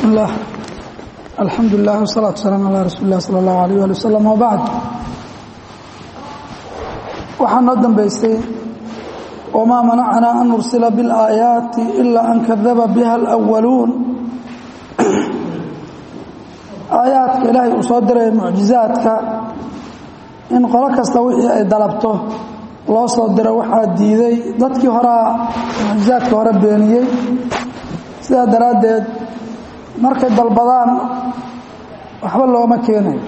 bismi اllah alxamdu lilah wsalaatu waslaam ala rasuuli lah sala اllahu alayh ali wasalam wbacd waxaa noo dambaystay wmaa manacnaa an nursila biاlaayaati ila an kadaba biha اlأwaluun aayaadka ilaahay uu soo diray mucjizaadka in qolo kasta wixii ay dalabto loo soo diro waxaa diiday dadkii horaa mucjizaadka hore beeniyey sidaa daraaddeed markay dalbadaan waxba looma keenayo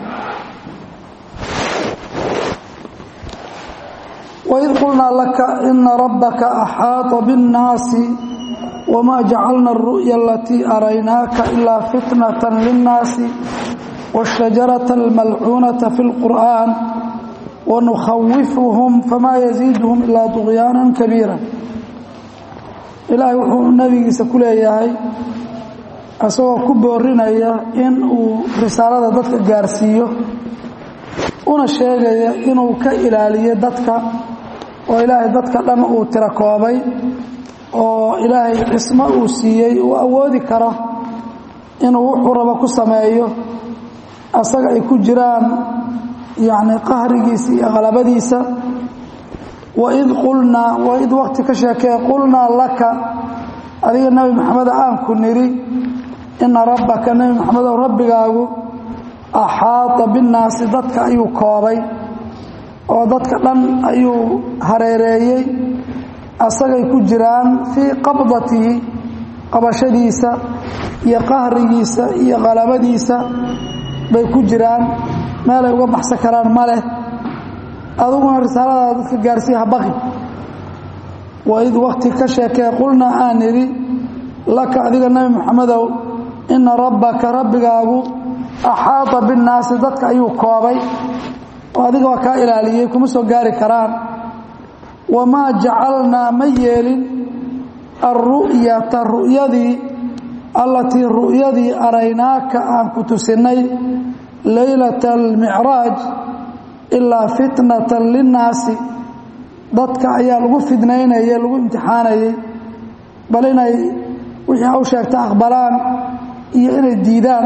waid qulnaa laka ina rabbaka axaaطa biاnnaasi wma jacalna اru'ya alatii araynaaka ilaa fitnata linnaasi wاshajarata almalcuunata fi اlqur'an wanukhawifuhum famaa yaziiduhum ilaa طugyaana kabiira ilaahay wuxuu nebigiisa ku leeyahay isagoo ku boorinaya in uu risaalada dadka gaarsiiyo una sheegaya inuu ka ilaaliyo dadka oo ilaahay dadka dhan uu tiro koobay oo ilaahay cismo uu siiyey uu awoodi karo inuu wuxuu rabo ku sameeyo asaga ay ku jiraan yacni qahrigiisa iyo qalabadiisa waid qulnaa waid waqti ka sheekee qulnaa laka adiga nebi maxameda aan ku nidhi ina rabbaka nebi maxamedow rabbigaagu axaata binnaasi dadka ayuu koobay oo dadka dhan ayuu hareereeyey asagay ku jiraan fii qabdatihi qabashadiisa iyo qahrigiisa iyo qalabadiisa bay ku jiraan meelay uga baxsan karaan ma leh aduguna risaaladaada dadka gaarsiiya habaqi waid waqti ka sheekee qulnaa aan nidhi laka adiga nebi maxamedow ina rabbaka rabbigaagu axaata binnaasi dadka ayuu koobay oo adiga waa kaa ilaaliyey kuma soo gaari karaan wamaa jacalnaa ma yeelin alru'yata ru'yadii allatii ru'yadii araynaaka aan ku tusinay leylata almicraaj ilaa fitnatan linnaasi dadka ayaa lagu fidnaynayay lagu imtixaanayay bal inay wixii u sheegta aqbalaan iyo inay diidaan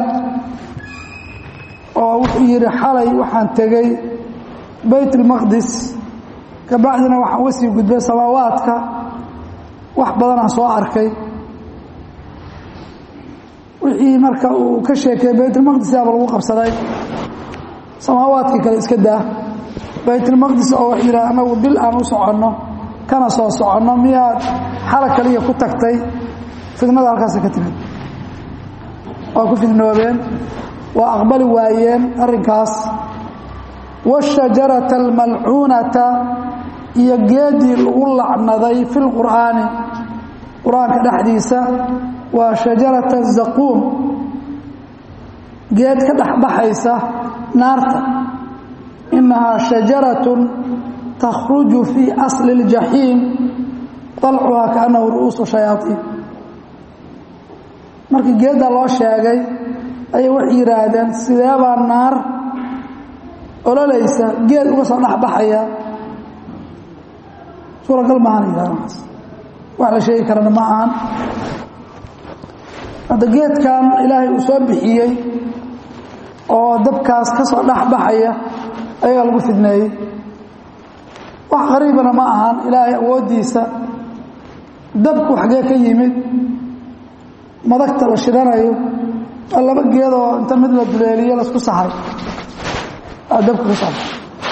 oo wuxuu yidhi xalay waxaan tegey bayt almaqdis kabacdina waxaan uga sii gudbay samaawaadka wax badanaan soo arkay wixii marka uu ka sheekeeyey baytulmaqdis yaaba lagu qabsaday samaawaadkii kale iska daa baytulmaqdis oo wax yidhaha anagu bil aan u soconno kana soo soconno miyaad xala kaliya ku tagtay fidnada halkaasa ka timid waa ku fidnoobeen waa aqbali waayeen arrinkaas waashajarata almalcuunata iyo geedii lagu lacnaday fi lqur'aani qur-aanka dhexdiisa waa shajarata zaquum geed ka dhexbaxaysa naarta inahaa shajaratun takhruju fii asli اljaxiim dalcuhaa kaannahu ru'uusu shayaaiin markii geedda loo sheegay ayay waxay yidhaahdeen sideebaa naar ololaysa geed uga soo dhexbaxaya suuragal maahan yidhahdaas wax la sheegi karana ma ahan hadda geedkan ilaahay uu soo bixiyey oo dabkaas ka soo dhexbaxaya ayagaa lagu fidneeyey wax qariibana ma ahan ilaahay awooddiisa dabku xaggee ka yimid madagta la shidanayo waa laba geedoo inta mid la duleeliyo laisku sahay aa dabka ka soo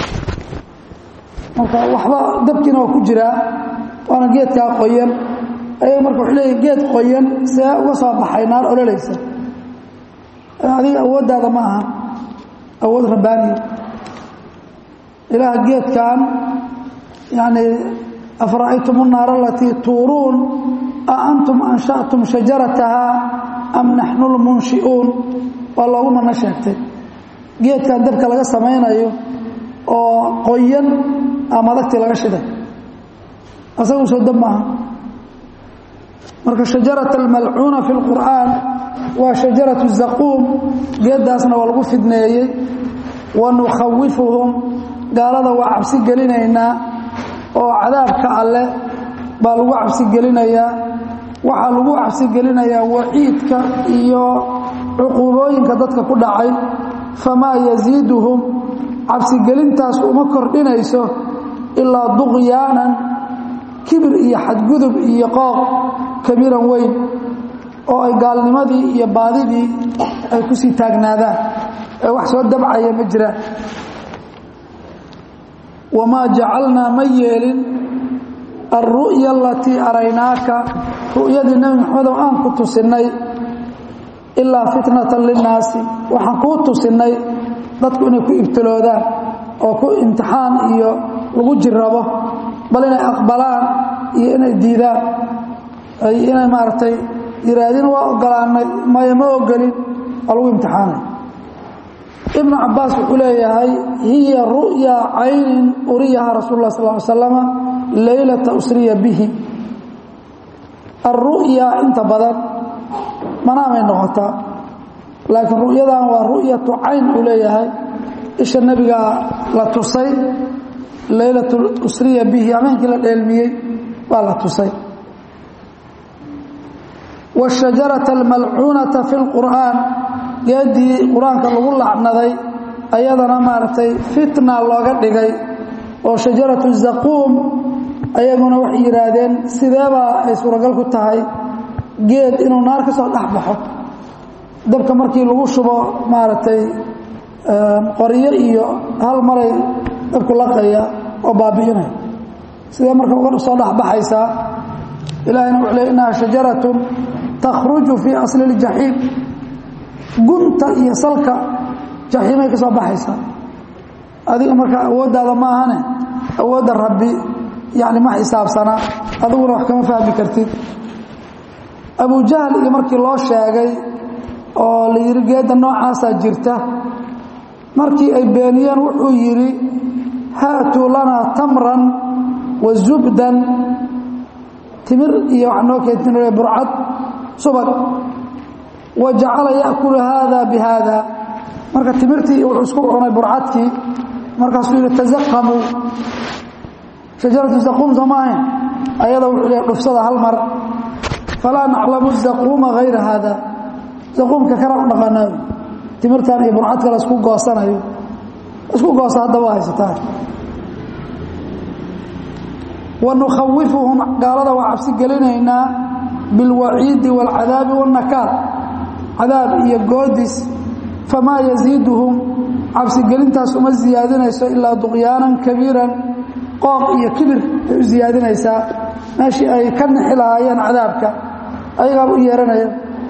marka waxba dabkiina waa ku jiraa waana geedkaa qoyan ayaga marka wuxuu leeyahy geed qoyan see uga soo baxay naar ololaysa adiga awooddaada ma aha awood rabbaaniya ilaah geedkan yacni afara'aytum الnaara alatii tuuruun a antum ansha'tum shajaratahaa am naxnu lmunshi'uun waa loogu mana sheegtay geedkan dabka laga samaynayo oo qoyan a madagtii laga shiday asagu soo dab maaha marka shajarata almalcuuna fi اlqur'aan waa shajaratu zaquum geeddaasna waa lagu fidneeyey wa nukhawifuhum gaalada waa cabsi gelinaynaa oo cadaabka alle baa lagu cabsi gelinayaa waxaa lagu cabsigelinayaa waciidka iyo cuquubooyinka dadka ku dhacay famaa yasiiduhum cabsigelintaas uma kordhinayso ilaa duqyaanan kibir iyo xadgudub iyo qooq kabiiran weyn oo ay gaalnimadii iyo baadidii ay ku sii taagnaadaan ee wax soo dabcaya ma jiraan wamaa jacalnaa ma yeelin alru'ya alatii araynaaka ru'yadii nebi maxamedow aan ku tusinnay ilaa fitnatan linnaasi waxaan kuu tusinnay dadku inay ku ibtiloodaan oo ku imtixaan iyo lagu jirrabo bal inay aqbalaan iyo inay diidaan ay inay maaragtay yihaahdeen waa ogolaanay maya ma ogolin oo lagu imtixaanay ibnu cabaas wuxuu leeyahay hiya ru'ya caynin uriyaha rasuul lah sal ly slama leylata usriya bihi alru'ya inta badan manaamay noqotaa laakiin ru'yadan waa ru'yatu cayn uu leeyahay isha nebigaa la tusay leylatu usriya bihi ameenkii la dheelmiyey waa la tusay wاshajarata almalcuunata fi lqur'aan geedii qur-aanka lagu lacnaday ayadana maaragtay fitna looga dhigay oo shajaratu zaquum ayaguna waxay yidhaahdeen sideebaa ay suuragal ku tahay geed inuu naar ka soo dhex baxo dabka markii lagu shubo maaragtay qoryo iyo hal maray dabku laqaya oo baabi'inaya sidee marka uga soo dhexbaxaysaa ilahayna wuxuu le innaha shajaratun takhruju fii asli اljaxiim gunta iyo salka jaxiimay ka soo baxaysaa adiga marka awooddaada ma ahane awoodda rabbi yani ma xisaabsanaa adiguna wax kama fahmi kartid abujahl iyo markii loo sheegay oo la yidhi geedda noocaasaa jirta markii ay beeniyeen wuxuu yidhi haatuu lanaa tamran wa zubdan timir iyo wax noo keetinare burcad subag wa jacala ya'kulu haada bi haada marka timirtii wuxuu isku cunay burcadkii markaasuu yidhi tazaqamuu shajaratu zaquum soo maahayn ayada wuxuu leehay dhufsada hal mar falaa naclamu zaquuma hayra haada zaquumka kana u dhaqanaayo timirtan iyo burcadka la isku goosanayo isku goosa hadda waa haysataan wa nukhawifuhum gaalada waa cabsi gelinaynaa bilwaciidi waalcadaabi wاnnakaal cadaab iyo goodis famaa yaziiduhum cabsigelintaas uma siyaadinayso ilaa duqyaanan kabiiran qooq iyo kibir ay u siyaadinaysaa meeshii ay ka nixi lahaayeen cadaabka ayagaaba u yeeranaya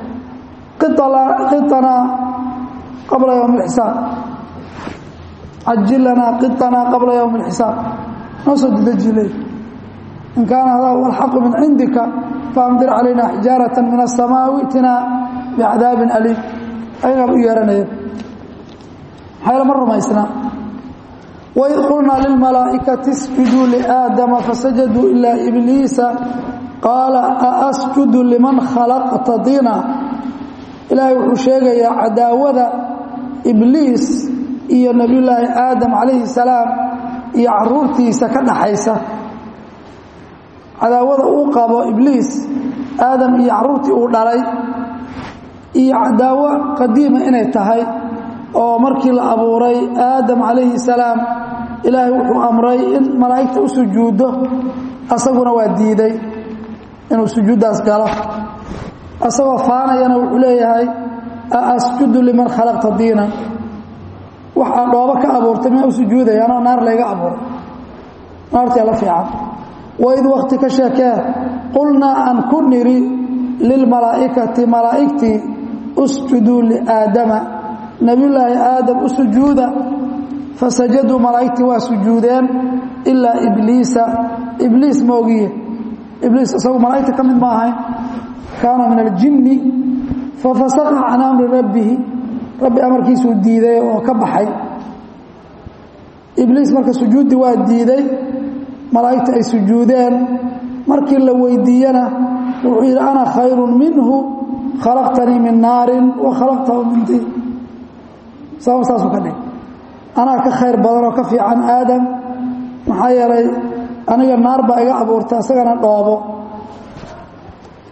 qiطanaa qabla ywm اlxisaab cajil lanaa qiطanaa qabla ywm اlxisaab noo soo dedeji le in kaana hadaa huwa alxaqu min cindika faamdir calayna xijaaraةa min الsamaa wi'tinaa bicadaabin aliim ayagaaba u yeeranaya maxayla ma rumaysnaa waid qulnaa lilmalaa'ikati isjuduu liaadama fasajaduu ilaa ibliisa qaala aasjudu liman khalaqta diina ilaahay wuxuu sheegayaa cadaawada ibliis iyo nebiyullaahi aadam calayhi salaam iyo caruurtiisa ka dhaxaysa cadaawada uu qabo ibliis aadam iyo caruurtii uu dhalay iyo cadaawo qadiima inay tahay oo markii la abuuray aadam calayhi salaam ilaahay wuxuu amray in malaa'igta u sujuuddo asaguna waa diiday inuu sujuuddaas galo asagoo faanayana wuxuu leeyahay a asjudu liman khalaqta diinan waxaa dhoobo ka abuurtay miyaa u sujuudaya anoo naar layga abuuray naartia la fiican waid wakti ka sheekee qulnaa aan ku nidhi lilmalaa'ikati malaa'igtii usjuduu liaadama nebiyullaahi aadam u sujuuda fasajaduu malaa'igtii waa sujuudeen ilaa ibliisa ibliis moogiye ibliis isagu malaa'igta ka mid ma ahayn kaana min aljinni fafasaqa can amri rabbihi rabbi amarkiisuu diiday oo ka baxay ibliis marka sujuuddii waa diiday malaa'igta ay sujuudeen markii la weydiiyena wuxuu yidhi ana khayrun minhu khalaqtanii min naarin wa khalaqtahu min diin sabab saasuu ka dhig anaa ka khayr badan oo ka fiican aadam maxaa yeelay aniga naar baa iga abuurtay isagana dhoobo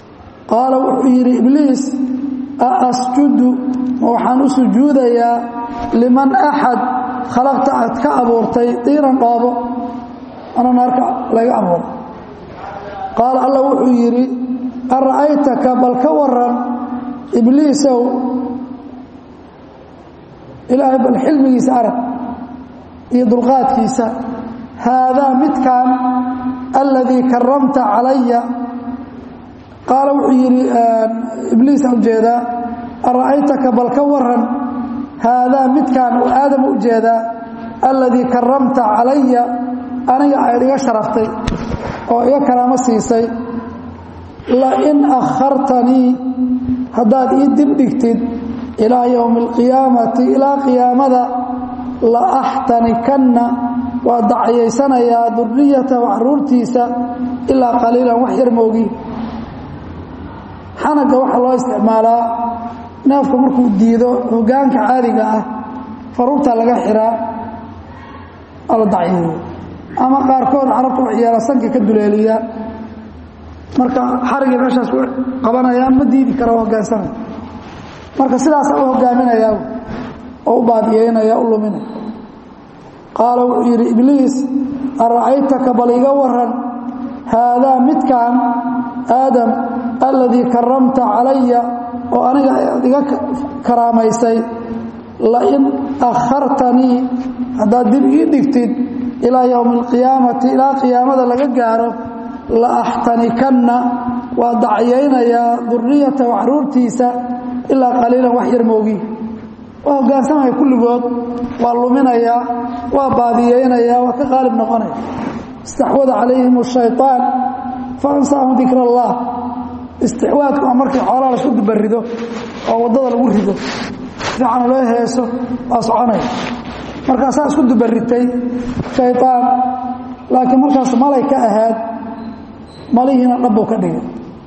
qaala wuxuu yidhi ibliis a asjudu ma waxaan u sujuudayaa liman axad khalaqta aad ka abuurtay diiran dhoobo ana naarka laga abuuray qaala alla wuxuu yidhi ara'aytaka bal ka waran ibliisow ilaahay bal xilmigiisa arag iyo dulqaadkiisa haadaa midkan aladii karamta calaya qaala wuxuu yidhi ibliisa ujeedaa ara'aytaka bal ka waran haadaa midkan uu aadam u jeedaa aladii karamta calaya aniga ayd iga sharaftay oo iga karaamo siisay lain akhartanii haddaad ii dibdhigtid ilaa yowmi alqiyaamati ilaa qiyaamada la axtanikanna waa dacayaysanayaa duriyatahu caruurtiisa ilaa qaliilan wax yar moogi xanaga waxaa loo isticmaalaa neefku markuu diido hogaanka caadiga ah faruurta laga xiraa waa la dacyeeyo ama qaarkood carabta wax yeela sanka ka duleeliya marka xarigii meeshaas qabanayaan ma diidi kara hogaansanaya marka sidaasa u hogaaminayaa oo u baadiyeynaya u luminaya qaala wuxuu yidhi ibliis ara'aytaka bal iga waran haadaa midkan aadam aladii karamta calaya oo aniga aad iga karaamaysay lain akhartanii haddaad dib ii dhigtid ilaa yowmi alqiyaamati ilaa qiyaamada laga gaaro la axtanikanna waa dacyaynayaa duriyatahu caruurtiisa ilaa qaliilan wax yar moogi waa hogaansamaya kulligood waa luminayaa waa baadiyeynayaa waa ka qaalib noqonaya istaxwada calayhim ashayطaan faansaahum dikr allah istixwaadku waa markii xoolaha lasu dubarido oo waddada lagu rido fiican loo heeso waa soconaya markaasaa isku dubaritay shayطaan laakiin markaas malay ka ahaad malihiina dhabbuu ka dhigay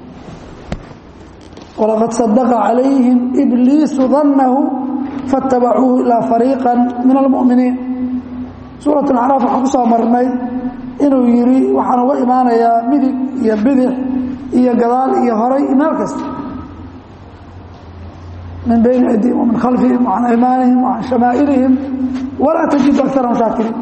walaqad sadaqa calayhim ibliisu dannahu faاtabacuuhu ilaa fariiqa min almu'miniin suurat اlacraaf waxaan ku soo marnay inuu yidhi waxaan uga imaanayaa midig iyo bidix iyo gadaal iyo horay iyo meel kasta min bayni aydihim wamin khalfihim wacan aymaanihim wacan shamaa'ilihim walaa tajidu akarahum shaakiriin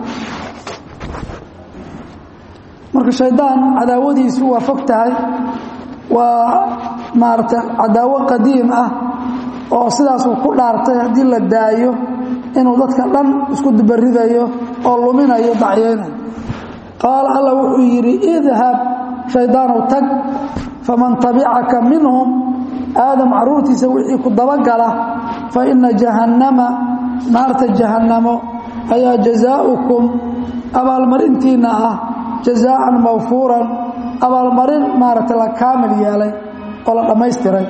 marka shaydaan cadaawadiisu waa fog tahay waa maarata cadaawo qadiim ah oo sidaasuu ku dhaartay haddii la daayo inuu dadka dhan isku dubaridayo oo luminayo dacyaynayo qaala alla wuxuu yidhi idhab shaydaanow tag faman tabicaka minhum aadam caruurtiisa wixii ku dabagala fa ina jahannama naarta jahannamo ayaa jazaaukum abaalmarintiinna ah jazaaan mawfuuran abaalmarin maaragta la kaamil yeelay oo la dhammaystiray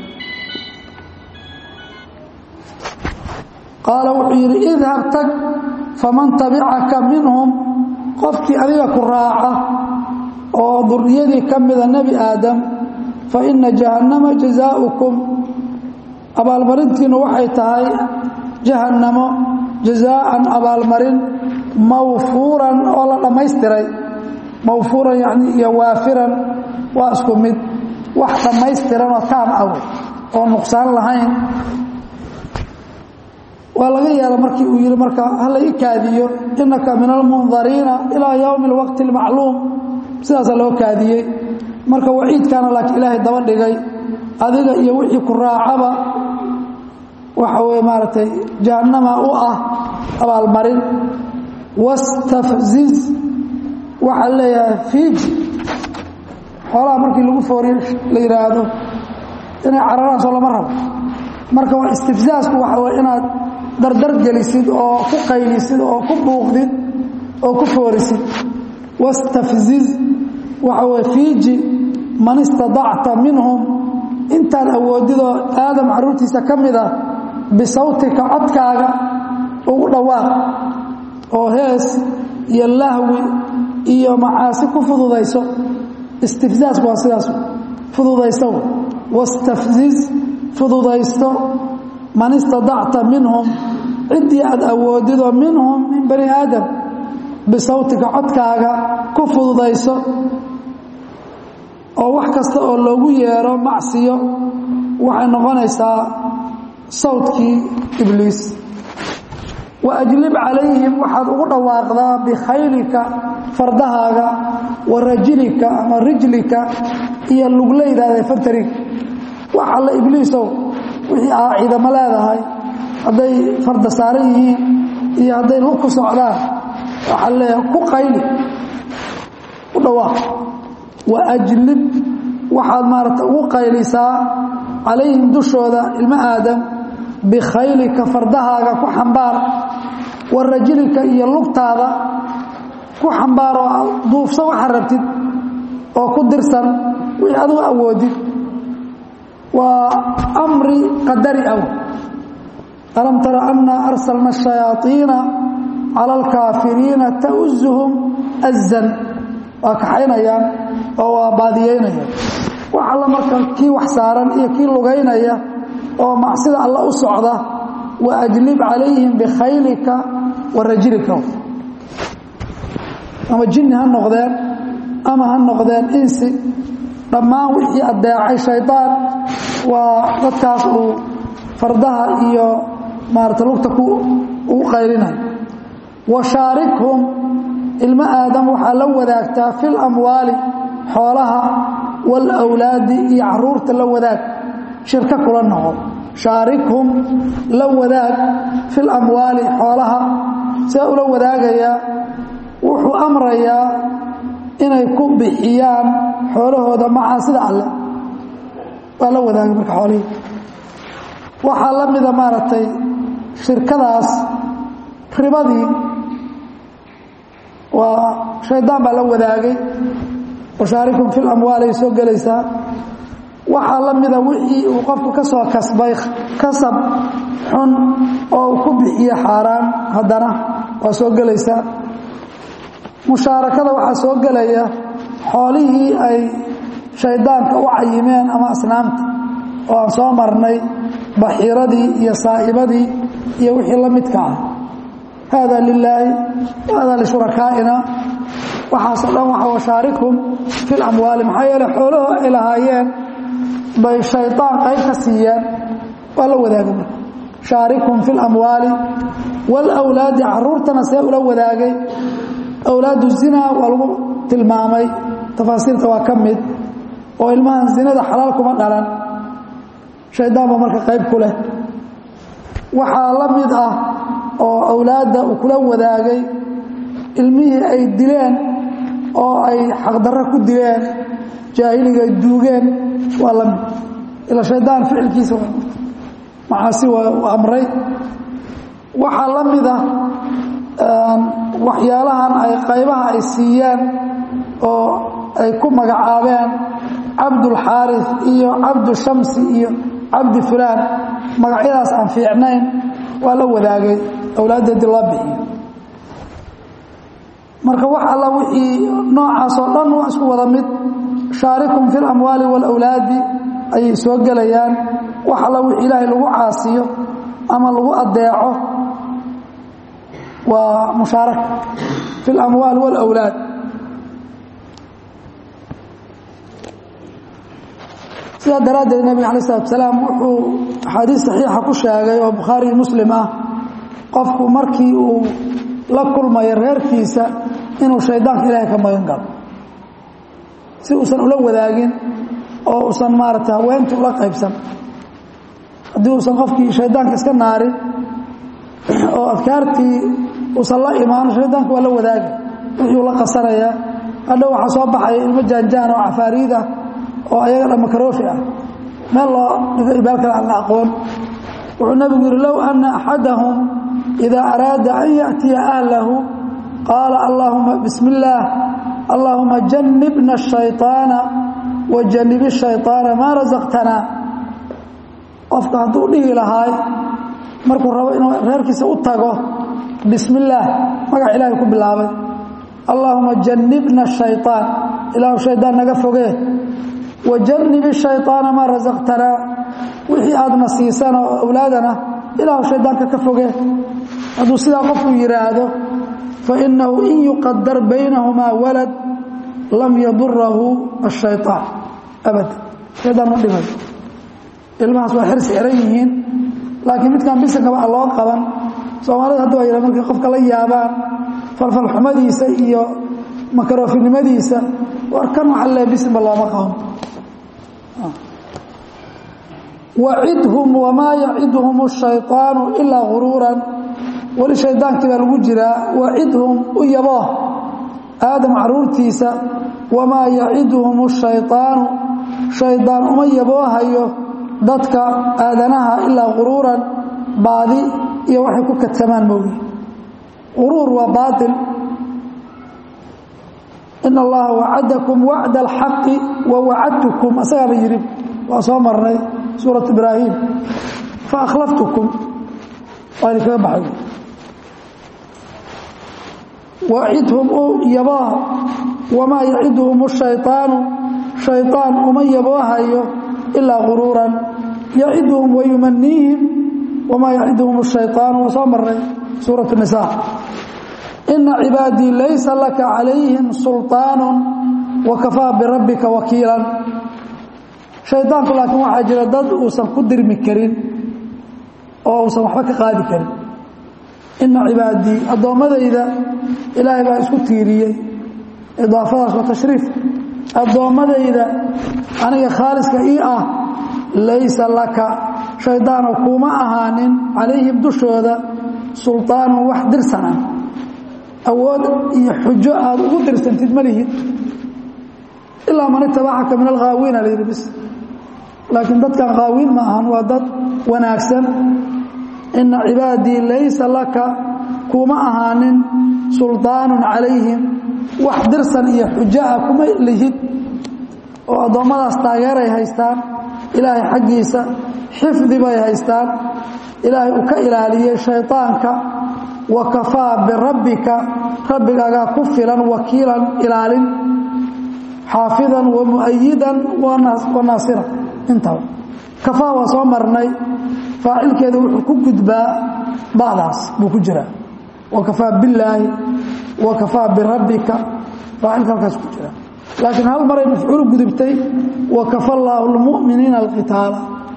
qaala wuxuu yidhi idhab tag faman tabicaka minhum qofkii adiga ku raaca oo duriyadii ka mida nebi aadam fa ina jahannama jazaaukum abaalmarintiinu waxay tahay jahannamo jazaaan abaalmarin mawfuuran oo la dhammaystiray mawfuuran yani iyo waafiran waa isku mid wax dhammaystiran oo taam ah oo nuqsaan lahayn waa laga yeela markii uu yidhi marka hala ii kaadiyo inaka min almundariina ilaa yowmi alwaqti almacluum sidaasaa loo kaadiyey marka waciidkaana laakiin ilaahay daba dhigay adiga iyo wixii ku raacaba waxa weye maaragtay jahannama u ah abaalmarin wastafziz waxaa leeyahay fiiji xoolaha markii lagu fooriyo la yidhaahdo inay cararaan soo lama rabo marka waa istifzaasku waxa weye inaad dardar gelisid oo ku qaylisid oo ku buuqdid oo ku foorisid wastafziz waxa weye fiiji man istadacta minhum intaad awoodidoo aadam carruurtiisa ka mid ah bisawtika codkaaga ugu dhawaaq oo hees iyo lahwi iyo macaasi ku fududayso istifzaasku waa sidaas fududayso wastafziz fududaysto man istadacta minhum ciddii aad awoodidoo minhum min bani aadam bisawtika codkaaga ku fududayso oo wax kasta oo loogu yeero macsiyo waxay noqonaysaa sawdkii ibliis wa ajlib calayhim waxaad ugu dhawaaqdaa bikhaylika fardahaaga wa rajilika ama rijlika iyo lugleydaada fantariga wax alle ibliisow wixii aa ciidamo leedahay hadday farda saaran yihiin iyo hadday lug ku socdaan waxaa leeyahay ku qayli u dhawaaq wa ajlib waxaad maarata ugu qaylisaa calayhim dushooda ilmo aadam bikhaylika fardahaaga ku xambaar wa rajilika iyo lugtaada ku xambaar oo duufso waxaa rabtid oo ku dirsan wixii adigu awoodid waa amri qadari aw alam tara anna arsalna الشhayaaiina calى اlkaafiriina tauzuhum azan waa kaxaynayaan oo waa baadiyeynayaan wax alla marka kii wax saaran iyo kii lugaynaya oo macsida alla u socda wa ajlib calayhim bikhaylika wa rajilika ama jinni ha noqdeen ama ha noqdeen insi dhammaan wixii adeecay shaydaan waa dadkaas uu fardaha iyo maarata lugta ugu qaylinayo wa shaarikhum ilmo aadam waxaa la wadaagtaa fi lamwaali xoolaha waalawlaadi iyo caruurta la wadaag shirka kula noqo shaarikhum la wadaag fi lamwaali xoolaha see ula wadaagayaa wuxuu amrayaa inay ku bixiyaan xoolahooda macaasida alleh waa la wadaagay marka xoolihii waxaa la mida maaragtay shirkadaas ribadii waa shaydaan baa la wadaagay washaarikum fi lamwaali ay soo gelaysaa waxaa la mida wixii uu qofku ka soo kasbay kasab xun oo uu ku bixiye xaaraan haddana waa soo gelaysaa mushaarakada waxaa soo gelaya xoolihii ay shaydaanka u cayimeen ama asnaamta oo aan soo marnay baxiiradii iyo saa'ibadii iyo wixii la midka ah hada lilaahi hada lishurakaaina waxaasoo dhan waxa washaarikhum fi lamwaali maxaa yeele xoolaho ay lahaayeen bay shaydaan qayb ka siiyeen waa la wadaagay marka shaarikhum fi lamwaali waalawlaadi caruurtana see ula wadaagay awlaadu zina waa lagu tilmaamay tafaasiirta waa ka mid oo ilmahan zinada xalaal kuma dhalan shaydaan ba marka qayb ku leh waxaa la mid ah oo awlaadda uu kula wadaagay ilmihii ay dileen oo ay xaqdarro ku dileen jaahiliga duugeen waa la mid ila shaydaan ficilkiisa macaasi waa u amray waxaa la mid ah waxyaalahan ay qaybaha ay siiyeen oo ay ku magacaabeen cabdulxaaris iyo cabdushamsi iyo cabdi fulaan magacyadaas aan fiicnayn waa la wadaagay awlaaddeedii loo bixiyo marka wax alla wixii noocaasoo dhan waa isku wada mid shaarikum fi lamwaali waalawlaadi ayay soo gelayaan wax alla wixii ilaahay lagu caasiyo ama lagu adeeco waa mushaaraka fi اlamwaal wاlawlaad sidaa daraaddeed nebiga alay slatu salaam wuxuu axaadiis saxiixa ku sheegay oo bukhaari iyo muslim ah qofku markii uu la kulmayo reerkiisa inuu shaydaanka ilaahay ka magan galo si uusan ula wadaagin oo uusan maarata haweentii ula qaybsan haddii uusan qofkii shaydaanka iska naarin oo adkaartii uusan la imaano shaydaanka waa la wadaagi wuxuu la qasanaya hadhow waxaa soo baxaya ilmo jaanjaan oo cafaariid ah oo ayaga dhan makaroofi ah meel loo dhigo ibaal kale aan la aqoon wuxuu nabigu yihi low ana axadahum idaa araada an yaأtiya ahlahu qaala allahuma bismi اllaah allahuma janibna الشhayطaana wa janibi الشhayطaana maa rasaqtana qofka hadduu dhihi lahaay markuu rabo inuu reerkiisa u tago bismi illaah magac ilaahay ku bilaabay allaahuma jannibna shayطaan ilaahu shaydaan naga fogee wa jannibi shayطaana maa rasaqtanaa wixii aadna siisana oo awlaadana ilaahu shaydaanka ka fogee hadduu sidaa qofku yidhaahdo fainahu in yuqadar baynahumaa walad lam yadurahu الshayطaan abada shaydaan ma dhimayo ilmahaas waa xirsi xiran yihiin laakiin midkaan bisinkaba a loo qaban soomaalida hadda waa yidha markay qofka la yaabaan falfalxumadiisa iyo makarofinimadiisa war kan waxa le bisinba looma qaban wacidhum wamaa yacidhum الshayطaanu ilaa guruuran weli shaydaankii baa lagu jiraa wacidhum u yaboo aadam caruurtiisa wamaa yacidhum الshayطaanu shaydaan uma yaboohayo dadka aadanaha ilaa guruuran baadi iyo waxay ku katamaan moogi guruur waa baail in allaha wacadakum wacda alxaqi wa wacadtukum asagaaba yidhi waa soo marnay suurat ibraahim faakhlaftukum waa idinkaga baxay wacidhum u yaboo wamaa yacidhum الshayطaanu shayطaan uma yaboohayo ilaa guruuran yacidhum wayumaniihim wamaa yacidhum الshayطaanu waa soo marnay suuraة الnisa ina cibaadii laysa laka calayhim sulطaan wakafaa birabbika wakiila shaydaanku laakiin waxaa jira dad uusan ku dirmi karin oo uusan waxba ka qaadi karin ina cibaadii addoommadayda ilaahay baa isku tiiriyey idaafadaas waa tashriif addoommadayda aniga khaaliska ii ah laysa laka shaydaano kuma ahaanin calayhim dushooda sulطaanun wax dirsan ah awood iyo xujo aad ugu dirsantid ma lihid ilaa man itabacaka min alghaawiina la yidhi bis laakiin dadkan khaawiin ma ahan waa dad wanaagsan ina cibaadii laysa laka kuma ahaanin sulطaanun calayhim wax dirsan iyo xujo ah kuma lihid oo addoommadaas taageeray haystaan ilaahay xaggiisa xifdi bay haystaan ilaahay uu ka ilaaliyey shayطaanka wakafaa birabbika rabbigaagaa ku filan wakiilan ilaalin xaafidan wa muayidan wa naasira intaba kafaa waa soo marnay faacilkeeda wuxuu ku gudbaa bacdaas buu ku jiraa wakafaa billaahi wakafaa birabbika faacilka halkaas ku jira laakiin hal maray mafcuul gudubtay wakafa allaahu lmu'miniina alqitaala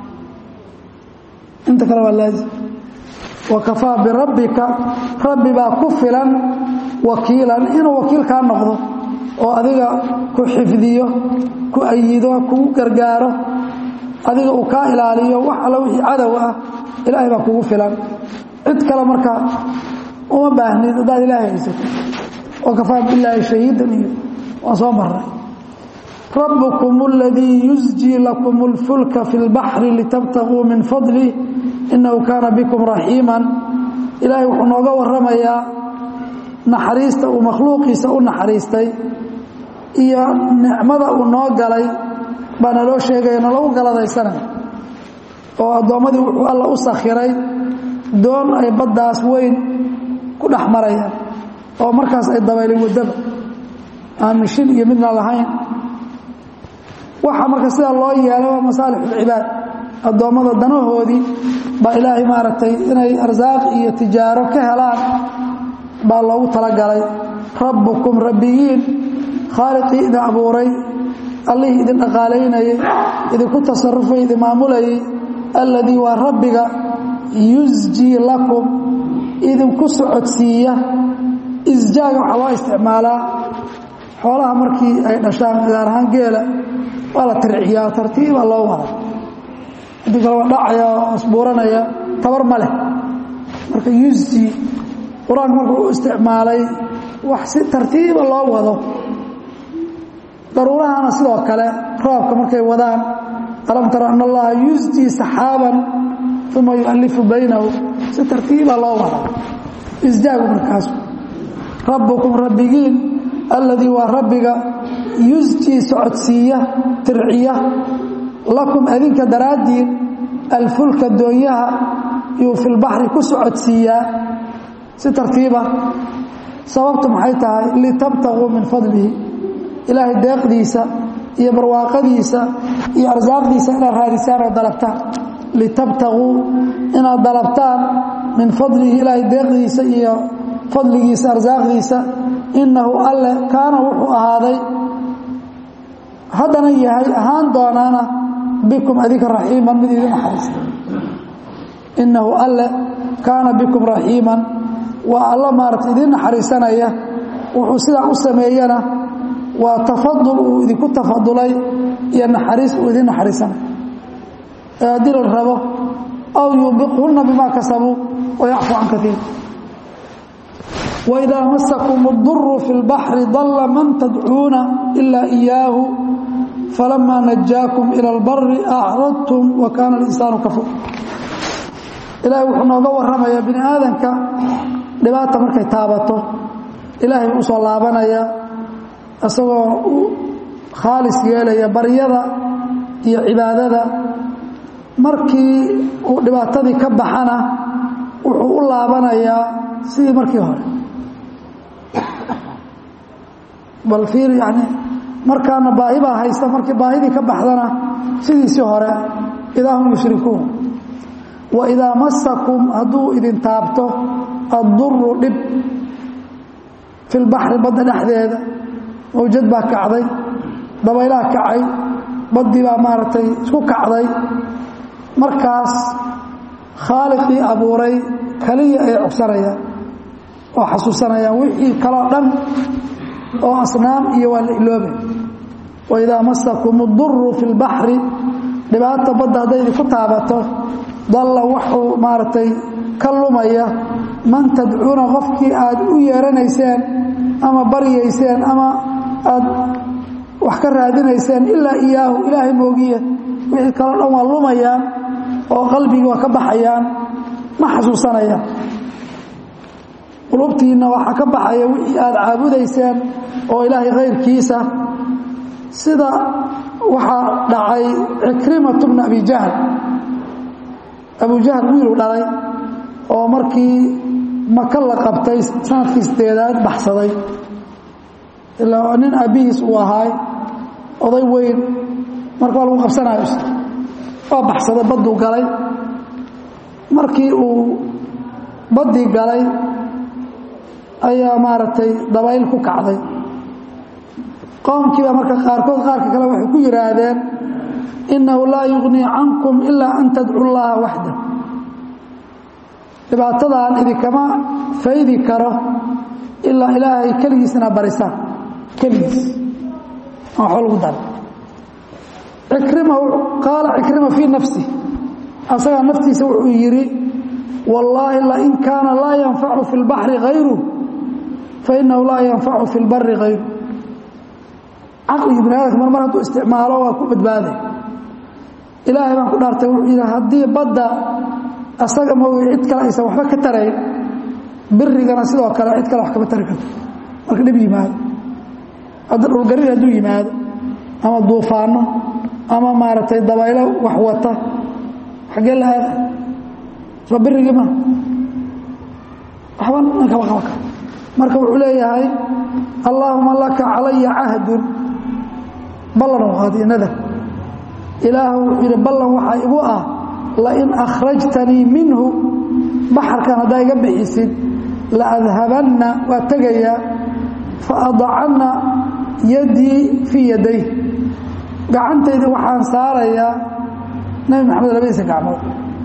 inta kale waa laazim wakafaa birabbika rabbi baa ku filan wakiilan inuu wakiil kaa noqdo oo adiga ku xifdiyo ku ayido kugu gargaaro adiga uu kaa ilaaliyo wax alla wixii cadow ah ilaahay baa kugu filan cid kale marka uma baahnid haddaad ilaahay haysato wakafaa billaahi shahiidan iyo waan soo marray rabbukum اladii yusjii lakum اlfulka fi اlbaxri litabtaguu min fadlih inahu kaana bikum raxiima ilaahay wuxuu nooga waramayaa naxariista uu makhluuqiisa u naxariistay iyo nicmada uu noo galay baa naloo sheegaya nalagu galadaysanay oo addoommadii wuxuu alla u sakhiray doon ay baddaas weyn ku dhex marayaan oo markaas ay dabaylay waddada aan mishin iyo midna lahayn waxaa marka sidaa loo yeelay waa masaalixulcibaad addoommada danahoodii baa ilaahay maaragtay inay arsaaq iyo tijaaro ka helaan baa loogu talagalay rabbukum rabbigiin khaaliqii idin abuuray allihii idin dhaqaalaynayey idinku tasarufay idin maamulayey alladii waa rabbiga yusjii lakum idinku socodsiiya isjaaga waxaa loo isticmaalaa xoolaha markii ay dhashaan gaar ahaan geela waa la tirciyaa tartiiba loo wada haddii kale waa dhacaya oo asbuuranaya tabar ma leh marka yusji qur-aanka markuu u isticmaalay wax si tartiiba loo wado daruurahana sidoo kale roobka markay wadaan alam tara an allaha yusjii saxaaban uma yualifu baynahu si tartiiba loo wada isjaagu markaas rabbukum rabbigiin alladii waa rabbiga yusjii socodsiiya tirciya lakum adinka daraaddiin alfulka doonyaha yuu fi lbaxri ku socodsiiyaa si tartiiba sababtu maxay tahay litabtaguu min fadlihi ilaahay deeqdiisa iyo barwaaqadiisa iyo arsaaqdiisa inaad raadisaan oo dalabtaan litabtaguu inaad dalabtaan min fadlihi ilaahay deeqdiisa iyo fadligiisa arsaaqdiisa innahu alle kaana wuxuu ahaaday haddana yahay ahaan doonaana bikum adinka raxiiman mid idin naxariista innahu alle kaana bikum raxiiman waa alla maarata idin naxariisanaya wuxuu sidaa u sameeyana waa tafadul uu idinku tafadulay iyo naxariis uu idin naxariisanay ee haddii la rabo aw yuubiqhunna bimaa kasabuu wayacfu can kaiir waidaa masakum اduru fi اlbaxri dalla man tadcuuna ilaa إiyaahu falamaa najaakum ilى اlbari acradtum wa kaana اlinsaanu kafuur ilaahay wuxuu nooga warramayaa bini aadanka dhibaata markay taabato ilaahay buu usoo laabanaya isagoo u khaalis yeelaya baryada iyo cibaadada markii uu dhibaatadii ka baxana wuxuu u laabanayaa sidii markii hore bal fiir yani markaana baahi baa haysta markii baahidii ka baxdana sidiisii hore idaa hum yushrikuun wa idaa masakum hadduu idin taabto adduru dhib fi lbaxri badda dhexdeeda mawjad baa kacday dabaylaha kacay baddii baa maaragtay isku kacday markaas khaaliqii abuuray kaliya ay cogsanayaan oo xasuusanayaan wixii kaloo dhan oo asnaam iyo waa la iloobay waidaa masakum اduru fi اlbaxri dhibaata badda hadday idinku taabato dalla wuxuu maaragtay ka lumaya man tadcuuna qofkii aad u yeeranayseen ama baryayseen ama aad wax ka raadinayseen ilaa iyaahu ilaahay moogiye wixii kaloo dhan waa lumayaan oo qalbigii waa ka baxayaan ma xasuusanayaan qulubtiinna waxaa ka baxaya wixii aad caabudayseen oo ilaahay kayrkiisa sida waxaa dhacay cikrimatu bna abi jahl abu jahl wiiluu dhalay oo markii maka la qabtay sanadkii sideedaad baxsaday ilaa nin aabbihiis uu ahaay oday weyn marka waa lagu qabsanayo waa baxsaday badduu galay markii uu baddii galay ayaa maaragtay dabayl ku kacday qoomkiiba marka qaarkood qaarka kale waxay ku yidhaahdeen innahu laa yugnii cankum ilaa an tadcu llaha waxda dhibaatadan idinkama faydi karo ilaa ilaahay keligiisna barisaan keligiis aan waxba lagu dara cikrima qaala cikrima fii nafsi asagaa naftiisa wuxuu yidhi wallaahi lain kaana laa yanfacu fi اlbaxri hayru fainahu laa yanfacu fi اlbari hayru caqligii bini aadamka mar mar hadduu isticmaalo waa ku badbaaday ilaahay baan ku dhaartay wuxuu yidhi haddii badda asaga moogay cid kale aysan waxba ka tarayn birigana sidoo kale cid kale wax kama tari karto marka dhib yimaado hadda dhulgarin hadduu yimaado ama duufaano ama maaragtay dabaylo wax wata xaggee la aada soo birigii ma waxba nin kama qaba karo marka wuxuu leeyahay allaahuma laka calaya cahdun ballan u qaadiyo nadar ilaahu wuxuu yidhi ballan waxaa igu ah lain akhrajtanii minhu baxarkan haddaa iga bixisid laadhabanna waa tegayaa faadacanna yadii fii yaday gacantaydii waxaan saarayaa nebi maxamed labadiisa gacmood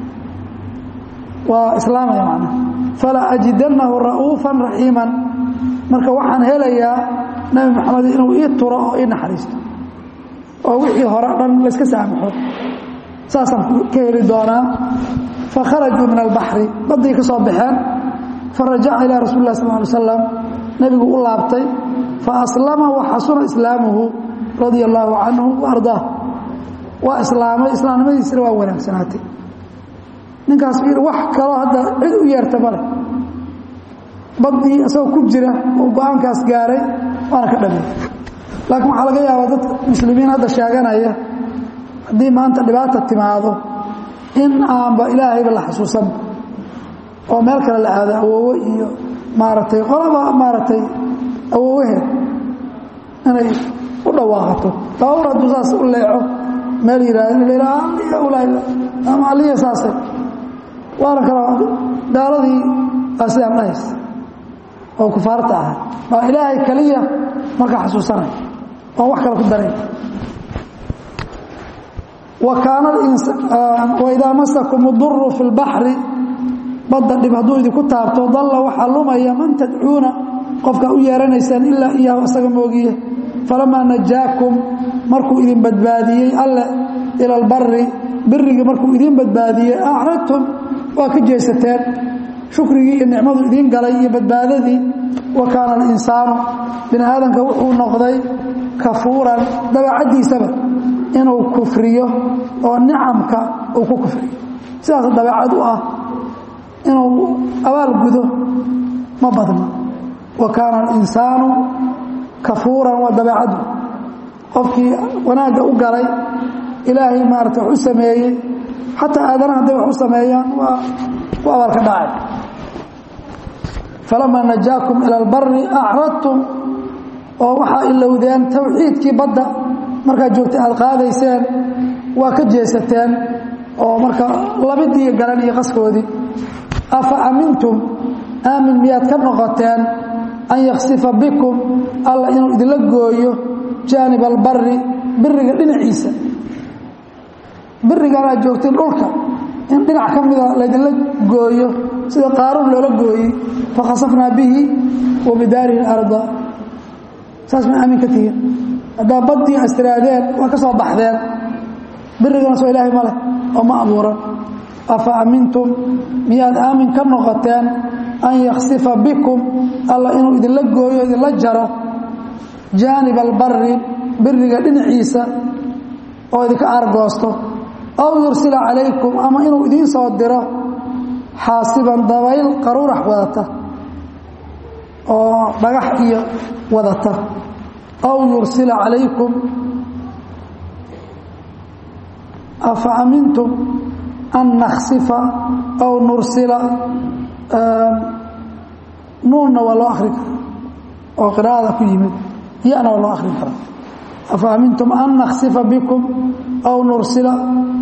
waa islaamaya macnaha fala ajidannahu ra'uufan raxiiman marka waxaan helayaa nebi maxamed inuu ii turo oo ii naxariisto oo wixii hore dhan layska saamaxo saasaan ka heli doonaa fakharajuu min albaxri baddii ka soo baxeen farajaca ilaa rasuli lah sal ly slam nebigu u laabtay faaslama waxasuna islaamuhu radia allaahu canhu waardaah waa islaamay islaamnimadiisina waa wanaagsanaatay ninkaas wax kaloo hadda cid u yeerta male baddii isagoo ku jira oo go-aankaas gaaray waana ka dhamay laakiin waxaa laga yaabaa dadka muslimiin hadda sheeganaya haddii maanta dhibaata timaado in aanba ilaahayba la xasuusan oo meel kale la aado awoowe iyo maaragtay qolaba maaragtay awoowaheed inay u dhawaaqato baawur hadduu saas u leeco meel yihahdo ama aliya saase waana kala gaaladii baa sidaan dhahays oo kufaarta ahay baa ilaahay keliya markaa xasuusanay oon wax kale ku daray wa kaana waidaa masakum uduru fi lbaxri badda dhib hadduu idinku taabto dalla waxaa lumaya man tadcuuna qofkaa u yeeranaysaan ilaa iyaahu isaga moogiye falamaa najaakum markuu idin badbaadiyey alle ila albari birigii markuu idin badbaadiyey acradtum waa ka jeesateen shukrigii iyo nicmadu idiin galay iyo badbaadadii wa kaana alinsaanu bini aadamka wuxuu noqday kafuuran dabeecaddiisaba inuu kufriyo oo nicamka uu ku kufriyo sidaas dabeecad u ah inuu abaal gudo ma badno wa kaana alinsaanu kafuuran waa dabeecaddu qofkii wanaagga u galay ilaahay maarata wax u sameeyey xataa aadanaha hadday wax u sameeyaan waa ku abaalka dhacay falamaa najaakum ila albari acradtum oo waxaa ilowdeen tawxiidkii badda markaad joogtay aad qaadayseen waa ka jeesateen oo marka labidii garan iyo qaskoodii afa amintum aamin miyaad ka noqoteen an yaksifa bikum alla inuu idinla gooyo jaanib albari biriga dhinaciisa birigan aad joogteen dhulka in dhinac ka mida laydinla gooyo sida qaaruun loola gooyey fakhasafnaa bihi wa bidaarihi arda saas ma aamin ka tihiin haddaa baddii astiraadeen waa ka soo baxdeen birigana soo ilaahay ma leh oo ma abuuran afa amintum miyaad aamin ka noqoteen an yaksifa bikum alla inuu idinla gooyo idinla jaro jaanib albari biriga dhinaciisa oo idinka aargoosto aw yursila calaykum ama inuu idiin soo diro xaasiban dabayl qaruurax wadata oo dhagax iyo wadata aw yursila calaykum afa amintum an naksifa aw nursila nuunna waa loo akhrin karaa oo qiraa'ada ku yimid yana waa loo akhrin karaa afa amintum an naksifa bikum aw nursila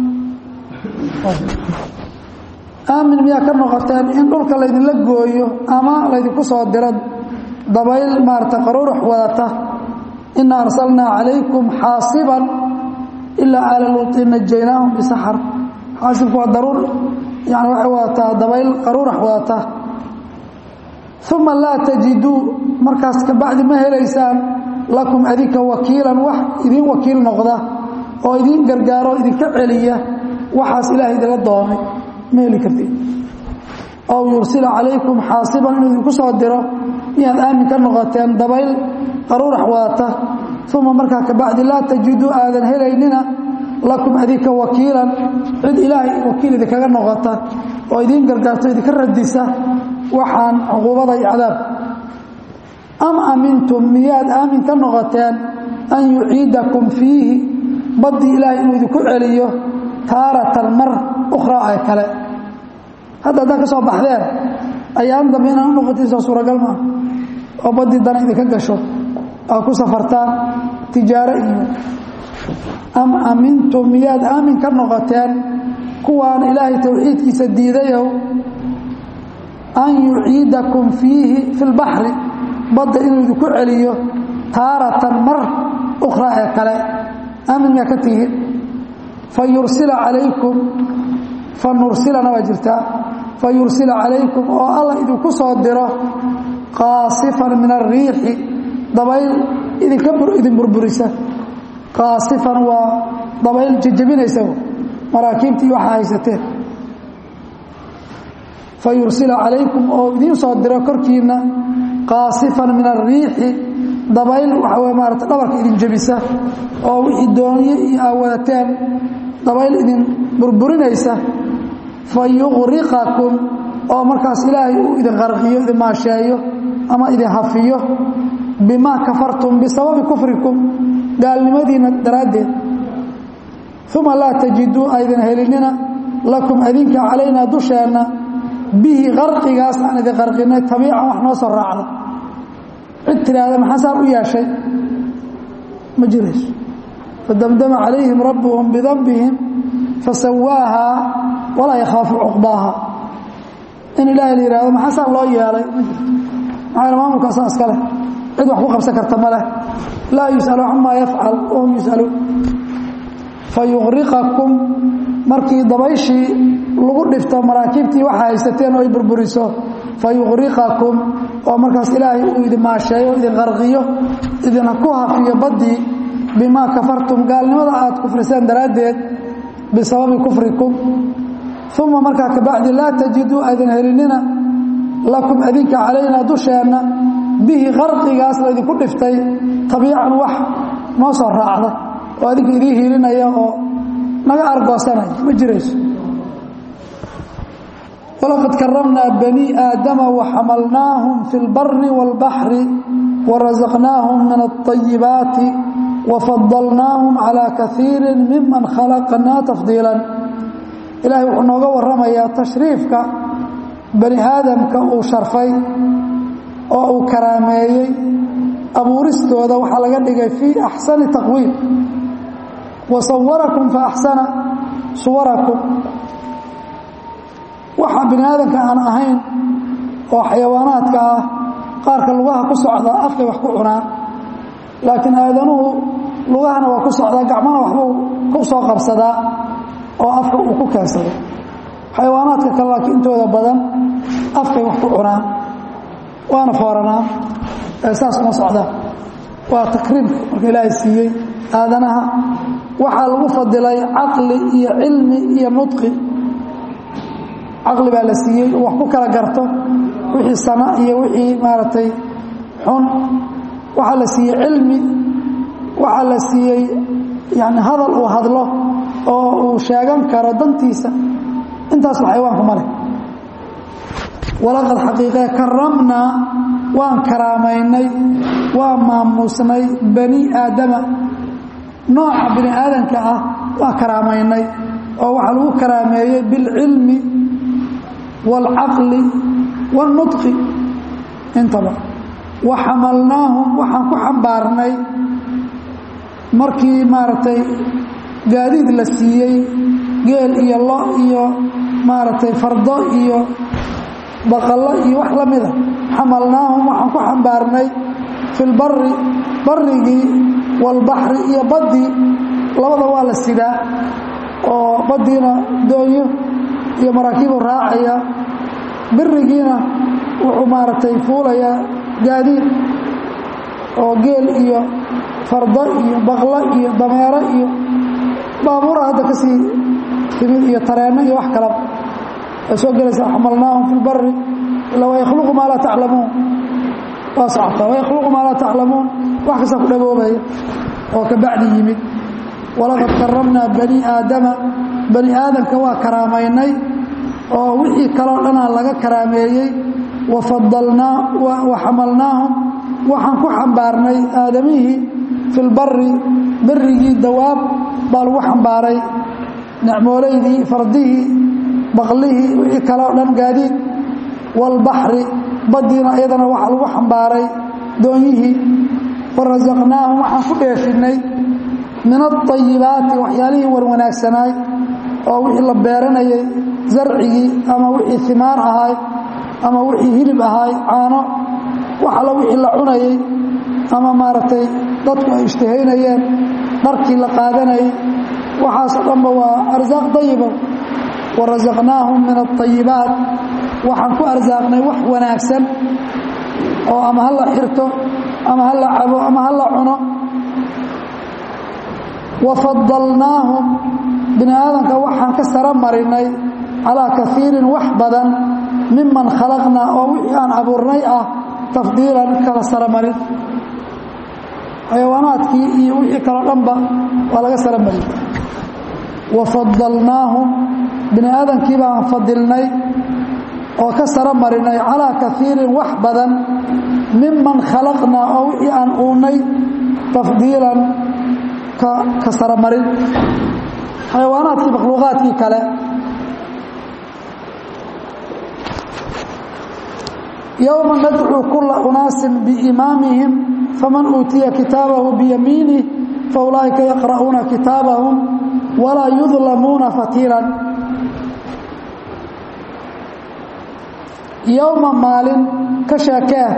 aamin miyaa ka noqoteen in dhulka laydinla gooyo ama laydinku soo diro dabayl maarata qaruurux wadata ina arsalnaa calaykum xaasiban ilaa aala luutin najaynaahum bisaxar xaasibku waa daruur yani waxay wadataa dabayl qaruurax wadata uma laa tajiduu markaas kabacdi ma helaysaan lakum adinka wakiilan wax idiin wakiil noqda oo idiin gargaaro idinka celiya waxaas ilaahay idinla doonay ma heli kartid aw yursila calaykum xaasiban inuu idinku soo diro miyaad aamin ka noqoteen dabayl qaruurax wadata uma markaa kabacdi laa tajiduu aadan helaynina lakum adinka wakiilan cid ilaahay wakiil idinkaga noqota oo idiin gargaarto idinka radisa waxaan cuquubada iyo cadaabka am amintum miyaad aamin ka noqoteen an yuciidakum fiihi baddii ilaahay inuu idinku celiyo taaratan mar ukhraa ee kale hadda haddaad ka soo baxdeen ayaan dambe inaan u noqotiisoo suuragal maaha oo baddii dana idinka gasho aa ku safartaan tijaaro iyo am amintum miyaad aamin ka noqoteen kuwaan ilaahay towxiidkiisa diidayow an yuciidakum fiihi fi lbaxri badda inuu idinku celiyo taaratan mar ukhraa ee kale aamin miyaa ka tihiin fa yursila calaykum fa nursilana waa jirtaa fa yursila calaykum oo allah idinku soo diro qaasifan min ariixi dabayl idinka idin burburisa qaasifan waa dabayl jejebinaysa maraakiibtii waxaa haysateen fa yursila calaykum oo idiin soo diro korkiinna qaasifan min ariixi dabayl waxaa wey maarata dhabarka idin jebisa oo wixii dooniye iyo aa wadateen dabayl idin burburinaysa fa yuqriqakum oo markaas ilaahay uu idin qarqiyo idin maasheeyo ama idin hafiyo bimaa kafartum bisababi kufrikum gaalnimadiina daraaddeed uma laa tajiduu aydan helinina lakum adinka calaynaa dusheenna bihi qarqigaas aan idin qarqinay tabiican wax noo soo raacda cid tidhaahda maxaa saan u yeeshay ma jirayso fadamdama calayhim rabbuhum bidanbihim fasawaahaa walaa yakhaafu cuqbaaha in ilaahay la yihahdo maxaa saan loo yeelay ma jirto maxaa maamulkaasaa iska leh cid wax ku qabsan karta ma leh laa yus'alu camaa yafcal wahum yus'aluun fa yuqriqakum markii dabayshii lagu dhifto maraakiibtii waxa haysateen oo ay burburiso fa yuqriqakum oo markaas ilaahay uu idin maasheeyo idin qarqiyo idina ku hafiyo baddii bimaa kafartum gaalnimada aad kufriseen daraaddeed bisababi kufrikum uma markaa kabacdi laa tajiduu aydan helinina lakum adinka calaynaa dusheenna bihi qarqigaas laydinku dhiftay tabiican wax noo soo raacda oo adinka idiin hiilinaya oo naga argoosanaya ma jirayso walaqad karamnaa banii aadama waxamalnaahum fi lbari wاlbaxri warasaqnaahum min aلطayibaati wafadalnaahum calىa kaiiri miman khalaqnaa tafdiila ilaahay wuxuu nooga warramayaa tashriifka bani aadamka uu sharfay oo uu karaameeyey abuuristooda waxaa laga dhigay fii axsani taqwiim wa sawarakum fa axsana suwarakum waxa bini aadamka aan ahayn oo xayawaanaadka ah qaarka lugaha ku socda afkay wax ku cunaan laakiin aadanuhu lugahana waa ku socdaa gacmana waxbuu ku soo qabsadaa oo afka uu ku keensado xayawaanaadka kale laakiin intooda badan afkay wax ku cunaan waana fooranaan ee saas uma socdaan waa takriimka marka ilaahay siiyey aadanaha waxaa lagu fadilay caqli iyo cilmi iyo nudqi caqli baa la siiyey wax ku kala garto wixii sana iyo wixii maaragtay xun waxaa la siiyey cilmi waxaa la siiyey yani hadal uu hadlo oo uu sheegan karo dantiisa intaasba xayawaanku ma leh walaqad xaqiiqee karamnaa waan karaamaynay waan maamuusnay bani aadama nooca bini aadanka ah waan karaamaynay oo waxaa lagu karaameeyey bilcilmi wاlcaqli wاlnudqi intaba wa xamalnaahum waxaan ku xambaarnay markii maaragtay gaadiid la siiyey geel iyo lo iyo maaragtay fardo iyo baqallo iyo wax la mida xamalnaahum waxaan ku xambaarnay fi lbari barigii waalbaxri iyo baddii labada waa la sidaa oo baddiina doonyo iyo maraakiibu raacaya birigiina wuxuu maaragtay fuulayaa gaadiid oo geel iyo fardo iyo baqlo iyo dameero iyo baabuura hadda ka sii timid iyo tareenno iyo wax kalaba ay soo gelaysaa xamalnaahum fi lbari ila wayakhluqu maa laa taclamuun waa socotaa wayakhluqu maa laa taclamuun wax kastaa ku dhaboobaya oo ka bacdi yimid walaqad karamnaa bani aadama bani aadamka waa karaamaynay oo wixii kaloo dhanaa laga karaameeyey wafadalnaa wa xamalnaahum waxaan ku xambaarnay aadamihii fi lbari berigii dawaab baa lagu xambaaray necmoolaydii fardihii baqlihii wixii kaloo dhan gaadiid waalbaxri baddiina iyadana waxaa lagu xambaaray doonyihii warasaqnaahum waxaan ku dheefinay min aayibaati waxyaalihii warwanaagsanaay oo wixii la beeranayay zarcigii ama wixii imaar ahaay ama wixii hilib ahaay caano wax alla wixii la cunayay ama maaragtay dadku ay ishtahaynayeen dharkii la qaadanayay waxaasoo dhanba waa arsaaq dayiba warasaqnaahum min aayibaat waxaan ku arsaaqnay wax wanaagsan oo ama ha la xirto ama ha la cabo ama ha la cuno wafadalnaahum bini aadamka waxaan ka saro marinay calaa kaiirin wax badan miman khalaqnaa oo wixii aan abuurnay ah tafdiilan kala saro marin xayawaanaadkii iyo wixii kaloo dhanba waa laga saro marin wafadalnaahum bini aadamkii baan fadilnay oo ka saro marinay calaa kaiirin wax badan miman khalaqnaa oo wixii aan uunay tafdiilan ka saromarin xayawaanaadkii makhluuqaadkii kale yowma nadcuu kula unaasin biimaamihim faman uutiya kitaabahu biyamiinih faulaa'ika yaqra'uuna kitaabahum walaa yudlamuuna fatiilan yowma maalin ka sheekee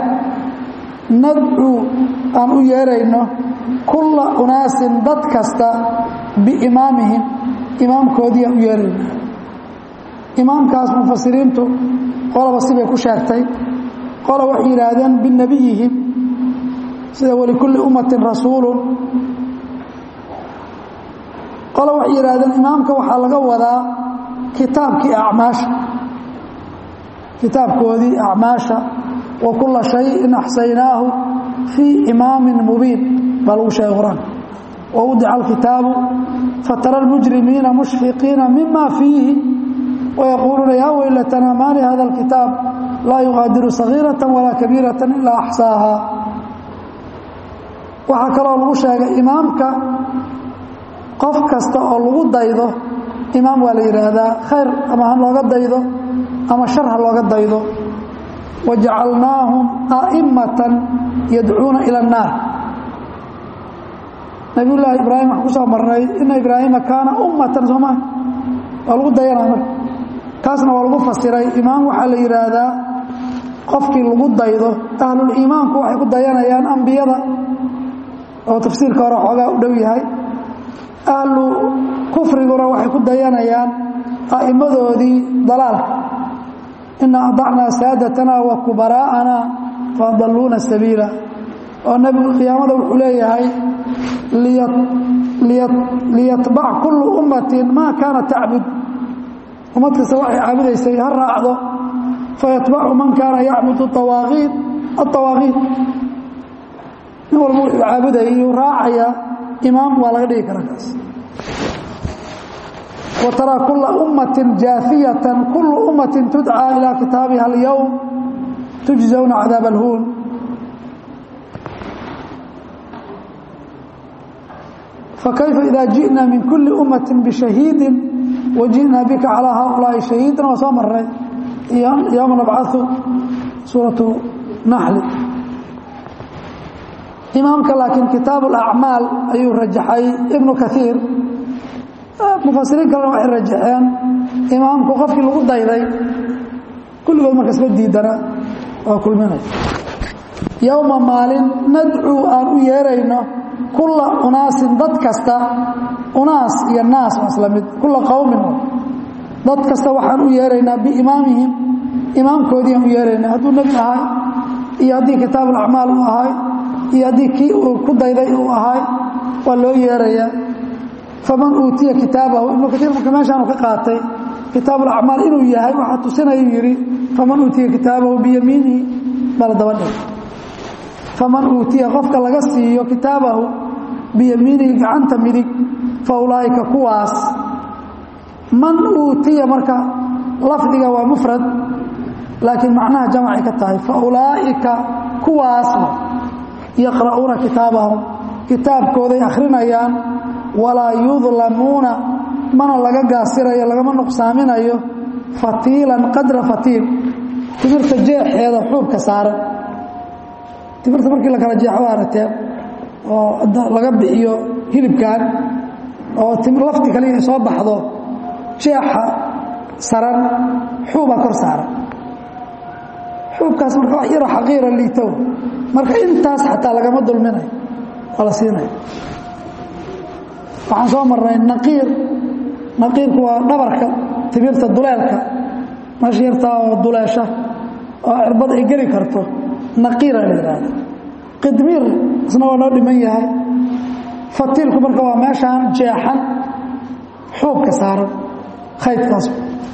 nadcuu aan u yeerayno kulla unaasin dad kasta biimaamihim imaamkoodiiaan u yeeraynaa imaamkaas mufasiriintu qolaba sibay ku sheegtay qola waxay yidhaahdeen binebiyihim sida walikulli ummatin rasuulun qola waxay yidhaahdeen imaamka waxaa laga wadaa kitaabkii acmaasha kitaabkoodii acmaasha wa kulla shayin axsaynaahu fii imaamin mubiin baa lagu sheegay qur-aanka wawdica alkitaabu fatara almujrimiina mushfiqiina mima fiihi wayaquuluuna yaa weylatanaa maali hada alkitaab laa yuqaadiru sagiirata walaa kabiirata ilaa axsaaha waxaa kaloo lagu sheegay imaamka qof kasta oo lagu daydo imaam waa la yidhaahdaa khayr ama ha looga daydo ama shar ha looga daydo wajacalnaahum a'immatan yadcuuna ila annaar nabiyullaahi ibraahim waxaan ku soo marnay ina ibraahiima kaana ummatan soo maa waa lagu dayanaa marka taasna waa lagu fasiray imaam waxaa la yidhaahdaa qofkii lagu daydo ahluliimaanku waxay ku dayanayaan ambiyada oo tafsiirka hore xoogaa u dhow yahay ahlu kufriguna waxay ku dayanayaan a'immadoodii dalaalka inaa adacnaa saadatana wa kubaraa'ana faadalluuna sabiila oo nebigu qiyaamada wuxuu leeyahay liyatbac kullu ummatin maa kaana tacbud ummad kasta waxay caabudaysay ha raacdo fayatbacu man kaana yacbudu awaaqiid aawaaqiid nin walba wuxuu caabudayay yuu raacaya imaam waa laga dhigi karaa kaas wa taraa kulla ummatin jaafiyatan kullu ummatin tudcaa ilaa kitaabiha alyowm tujzawna cadaab alhuun fakayfa ida ji'na min kulli ummati bishahiidin waji'naa bika calaa haaulaa'i shahiidan waa soo marnay yowma nabcau suuratu naxli imaamka laakiin kitaab alacmaal ayuu rajaxay ibnu kaiir mufasiriin kalena waxay rajaxeen imaamku qofkii lagu dayday kulligood marka isla diidana waa kulminay yowma maalin nadcuu aan u yeerayno kulla unaasin dad kasta unaas iyo naas waa isla mid kulla qowmin dad kasta waxaan u yeeraynaa biimaamihim imaamkoodii aan u yeeraynaa hadduu nebi ahay iyo haddii kitaab alacmaal uu ahay iyo haddii kii uu ku dayday uu ahay waa loo yeerayaa faman uutiya kitaabahu ibnu kaiir marka meeshaanu ka qaatay kitaab alacmaal inuu yahay waxaa tusinayuu yidhi faman uutiya kitaabahu biyamiinihi bala dabadhig faman uutiya qofka laga siiyo kitaabahu biyamiinihi gacanta midig fa ulaa'ika kuwaas man uutiya marka lafdiga waa mufrad laakiin macnaha jamcay ka tahay fa ulaa'ika kuwaasna yaqra'uuna kitaabahum kitaabkooday akhrinayaan walaa yudlamuuna mana laga gaasirayo lagama nuqsaaminayo fatiilan qadra fatiil timirta jeexeeda xuubka saaran timirta markii la kala jeexo waa aragteen oo laga bixiyo hilibkan oo lafdi kaliya soo baxdo jeexa saran xuubaa kor saaran xuubkaas marka wax yaro xaqiira liitow marka intaas xataa lagama dulminayo waa la siinaya waxaan soo marnay naqiir naqiirku waa dhabarka timirta duleelka meesha yartaa oo duleesha oo cirbad ay geli karto naqiira la yidhaahda qidmiir isna waa noo dhiman yahay fatiilku marka waa meeshaan jeexan xuubka saaran khaydkaas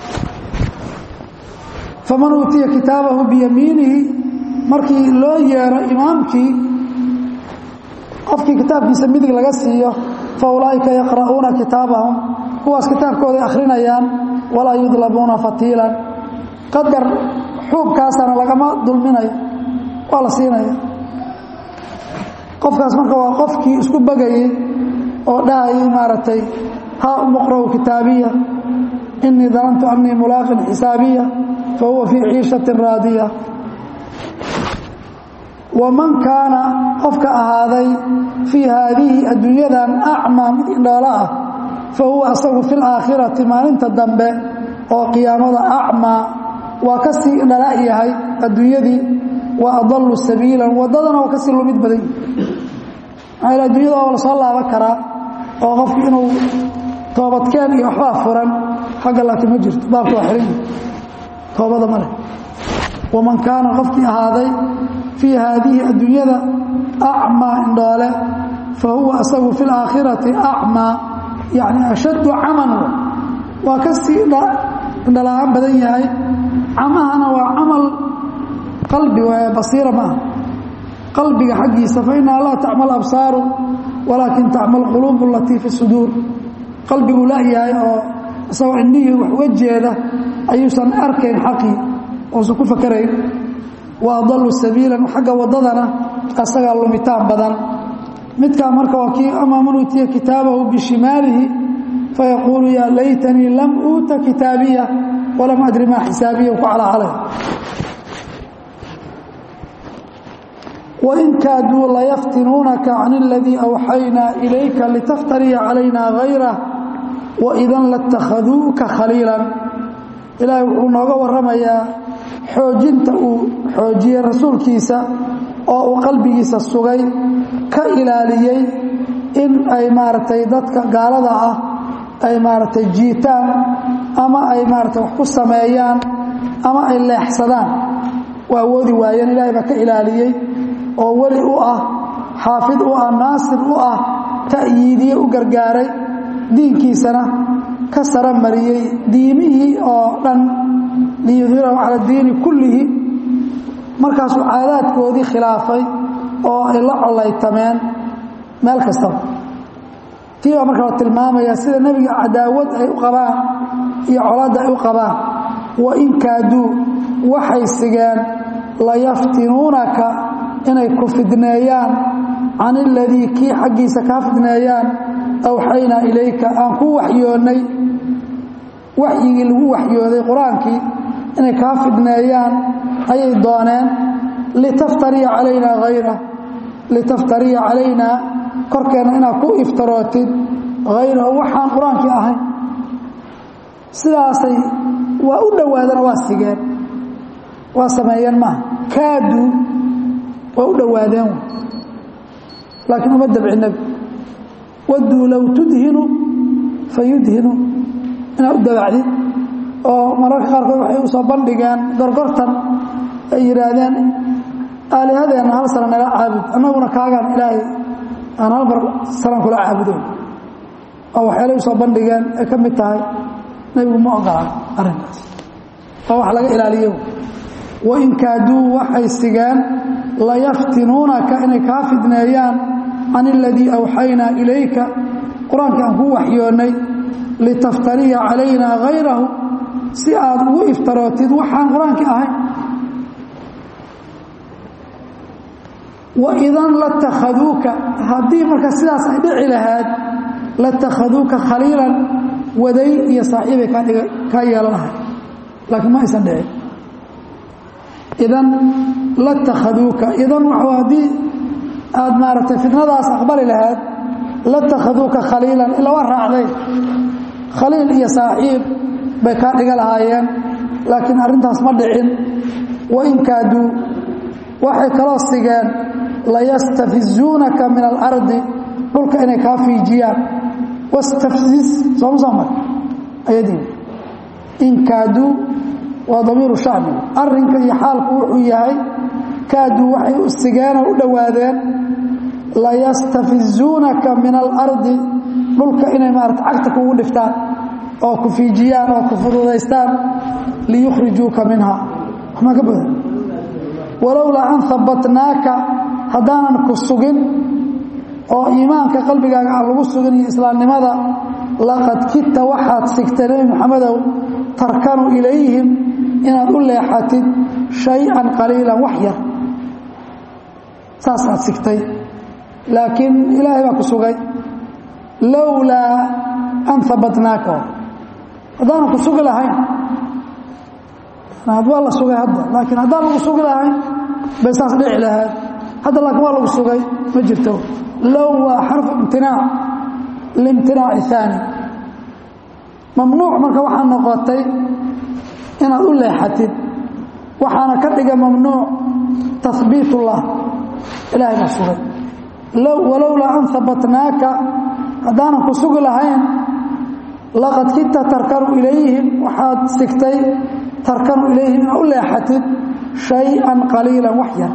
faman uutiya kitaabahu biyamiinihi markii loo yeero imaamkii qofkii kitaabkiisa midig laga siiyo fa ulaa'ika yaqra'uuna kitaabahum kuwaas kitaabkooday akhrinayaan walaa yudlamuuna fatiilan qadar xuubkaasana lagama dulminayo waa la siinaya qofkaas marka waa qofkii isku bagayey oo dhahayay maaragtay haa umuqra'u kitaabiya inii danantu annii mulaaqin xisaabiya fa huwa fii ciishatin raadiya waman kaana qofka ahaaday fii haadihi adduunyadan acmaa mid indhoolo ah fa huwa asagu fi laakhirati maalinta dambe oo qiyaamada acmaa waa ka sii indhala yahay adduunyadii wa adalu sabiilan waddadana waa kasii lumid badan yahi maxaa adduunyada waa la soo laaban karaa oo qofki inuu toobadkeen iyo waxbaa furan xagga laakiin ma jirto baabka waa xiran toobada ma leh waman kaana qofkii ahaaday fii haadihi adduunyada acmaa indhoole fa huwa asagu fi laakhirati acmaa yacni ashaddu caman waa ka sii indhala-aan badan yahay camahana waa camal qalbi waa basiira maaha qalbiga xaggiisa fa inaha laa tacmal absaaru walaakin tacmal quluubu alatii fi suduur qalbigu layahay oo isagoo indhihii wax uga jeeda ayuusan arkayn xaqii uusan ku fakarayn wa adalu sabiilan xagga waddadana asagaa lumitaan badan midkaa marka waa kii amaa man uutiya kitaabahu bishimaalihi fayaquulu yaa laytanii lam uuta kitaabiya walam adri maa xisaabiya ku calacalay wain kaaduu layaftinuunaka can اladii awxaynaa ilayka litaftariya calayna gayrah waidan latakhaduuka khaliilan ilaahay wuxuu nooga warramayaa xoojinta uu xoojiyey rasuulkiisa oo uu qalbigiisa sugay ka ilaaliyey in ay maaragtay dadka gaalada ah ay maaragtay jiitaan ama ay maaragtay wax ku sameeyaan ama ay leexsadaan waa awoodi waayeen ilaahay baa ka ilaaliyey oo weli u ah xaafid u ah naasir u ah ta'yiidiye u gargaaray diinkiisana ka sara mariyey diimihii oo dhan liyudhirahu cala diini kullihi markaasuu caadaadkoodii khilaafay oo ay la collaytameen meel kastaba tii baa marka la tilmaamaya sida nebiga cadaawad ay u qabaan iyo colaadda ay u qabaan wain kaaduu waxay sigeen layaftinuunaka inay ku fidneeyaan can iladii kii xaggiisa kaa fidneeyaan awxaynaa ilayka aan ku waxyoonnay waxyigii lagu waxyooday qur-aankii inay kaa fidneeyaan ayay dooneen litaftariya calaynaa hayra litaftariya calaynaa korkeenna inaad ku iftarootid hayrahu waxaan qur-aankii ahayn sidaasay waa u dhowaadana waa sigeen waa sameeyeen maaha kaaduu waa u dhowaadeen laakiin uma dabci nebi wadduu low tudhinu fayudhinu inaad u dabacdid oo mararka qaarkood waxay u soo bandhigeen gorgortan ay yidhaahdeen aalihadeenna hal sana nala caabud annaguna kaagaan ilaahay aan hal mar sanan kula caabudoon oo waxyaalay u soo bandhigeen ay ka mid tahay nebigu ma ogolaan arrinkaas oo wax laga ilaaliyo wain kaaduu waxay sigeen layaftinuunaka inay kaa fidneeyaan can iladii awxaynaa ilayka qur-aankii aan kuu waxyoonnay litaftariya calaynaa hayrahu si aad ugu iftarootid waxaan qur-aankii ahayn waidan latakhaduuka haddii marka sidaas ay dhici lahayd latakhaduuka khaliilan waday iyo saaxiibay kaa yeelanahay laakiin ma aysan dhicin idan latakhaduuka idan w haddii aad maaragtay fitnadaas aqbali lahayd latakhaduuka khaliilan ila waa raacday khaliil iyo saaxiib bay kaa dhiga lahaayeen laakiin arrintaas ma dhicin wain kaaduu waxay kaloo sigeen layastafizuunaka min alardi dhulka inay kaa fiijiyaan wastafziz sooma soo mar ayadii in kaaduu waa damiiru shacbi arrinka iyo xaalku wuxuu yahay kaaduu waxay u sigeenoo u dhowaadeen layastafizuunaka min alardi dhulka inay maarata cagta kugu dhiftaan oo ku fiijiyaan oo ku fududaystaan liyukhrijuuka minha waxmaa ka badan walowlaa an habbatnaaka haddaanan ku sugin oo iimaanka qalbigaaga aan lagu sugin iyo islaamnimada laqad kidta waxaad sigtay nebi maxamedow tarkanu ilayhim inaad u leexatid shay-an qaliilan wax yar saasaad sigtay laakiin ilaahay baa ku sugay lowlaa an habbatnaaka haddaanan ku sugi lahayn waa la sugay hadda laakiin haddaan lagu sugi lahayn bay saas dhici lahayd hadda laakiin waa lagu sugay ma jirto low waa xarfu imtinaac limtinaaci aani mamnuuc marka waxaa noqotay inaad u leexatid waxaana ka dhiga mamnuuc tahbiit ullah ilaahay baa sugay walowlaa an habbatnaaka haddaanan ku sugi lahayn laqad kidta tarkanu ilayhim waxaad sigtay tarkanu ilayhim inaad u leexatid shay-an qaliilan wax yar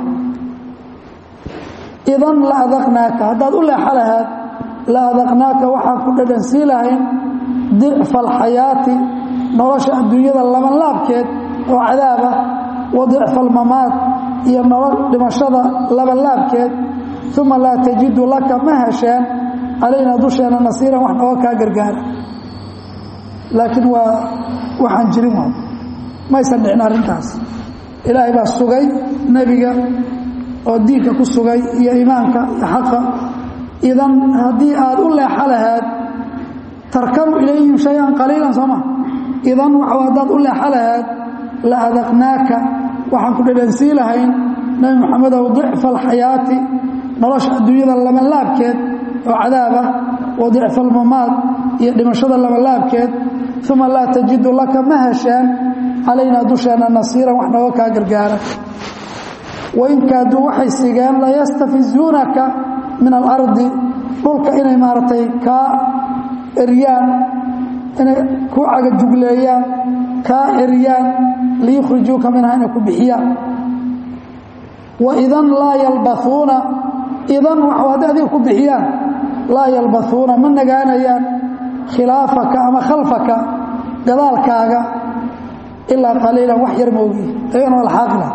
idan la adaqnaaka haddaad u leexo lahaad la adaqnaaka waxaan ku dhadhansii lahayn dicfa alxayaati nolosha adduunyada labanlaabkeed oo cadaaba wa dicfa almamaad iyo nolol dhimashada labanlaabkeed uma laa tajidu laka ma hesheen calaynaa dusheena nasiiran wax nooga kaa gargaara laakiin waa waxaan jirin waa maysan dhicin arrintaas ilaahay baa sugay nebiga oo diinka ku sugay iyo iimaanka iyo xaqa idan haddii aad u leexo lahaad tarkanu ilayhim shay-an qaliilan sooma idan waxa haddaad u leexo lahaad la adaqnaaka waxaan ku dhadhansii lahayn nebi moxamedow dicfa alxayaati nolosha adduunyada labanlaabkeed oo cadaabah wa dicfa almamaad iyo dhimashada labanlaabkeed uma laa tajidu laka ma hesheen calaynaa dusheena nasiiran wax nooga kaa gargaara wain kaaduu waxay sigeen layastafizuunaka min alardi dhulka inay maaragtay kaa eryaan inay ku cagajugleeyaan kaa eryaan liyukhrijuuka minha inay ku bixiyaan waidan laa yalbauuna idan waxu hadday adiga ku bixiyaan laa yalbauuna ma nagaanayaan khilaafaka ama khalfaka gadaalkaaga ilaa qaliilan wax yar moogi ayagana waa laxaaqila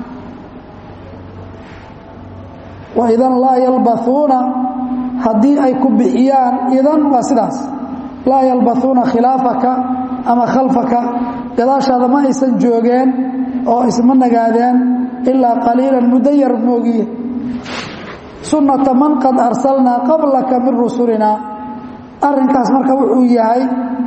waidan laa yalbauuna haddii ay ku bixiyaan idan waa sidaas laa yalbauuna khilaafaka ama khalfaka gadaashaada ma aysan joogeen oo isma nagaadeen ilaa qaliilan muddo yar moogiye sunnata man qad arsalnaa qablaka min rusulinaa arrinkaas marka wuxuu yahay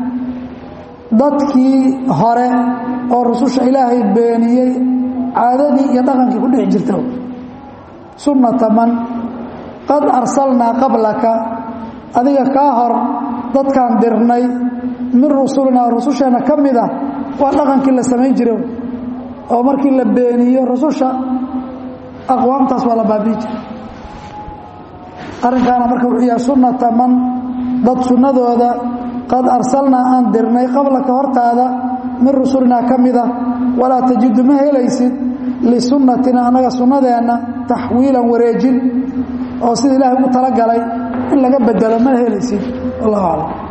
dadkii hore oo rususha ilaahay beeniyey caadadii iyo dhaqankii ku dhici jirta sunnata man qad arsalnaa qablaka adiga kaa hor dadkaan dirnay min rusulinaa rususheenna ka mid ah waa dhaqankii la samayn jira oo markii la beeniyo rususha aqwaamtaas waa la baabii jira arrinkaana marka wuxuu yahay sunnata man dad sunnadooda qad arsalnaa aan dirnay qablaka hortaada min rusulinaa ka mida walaa tajidu ma helaysid lisunnatina annaga sunnadeenna taxwiilan wareejin oo sida ilaahay ugu talagalay in laga bedelo ma helaysid wallahu aclam